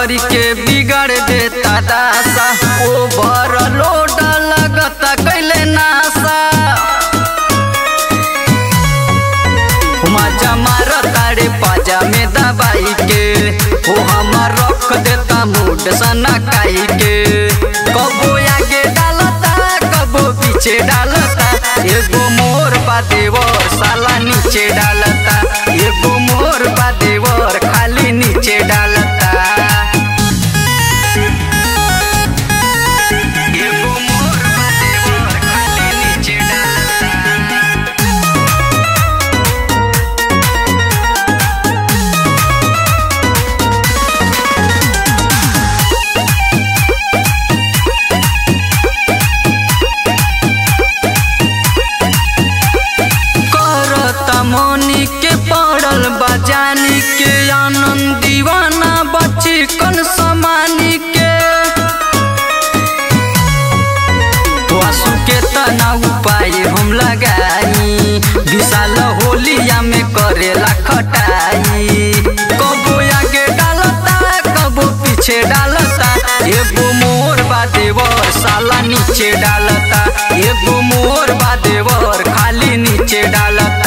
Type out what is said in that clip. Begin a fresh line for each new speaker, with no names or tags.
करी के बिगड़ देता दासा ओवर लोड लगता कैले नासा मजा मार तारे पाजा में दबाई के हो हमार रख देता मूड सना काई के कबो आगे डालता कबो पीछे डालता एगो मोर बा देवर साला नीचे डालता एगो मोर बा देवर खाली नीचे डालता एगो मोर बा देवर खाली नीचे डालता करता मोनी के पड़ल बजानी के आनंद दीवाना बची कन समानी के वासु के तना उपाय हम लगाई विशाल होलिया में करेला खटाई कबो आगे डालता कबो पीछे डालता एगो मोर बा देवर साला नीचे डालता एगो मोर बा देवर खाली नीचे डालता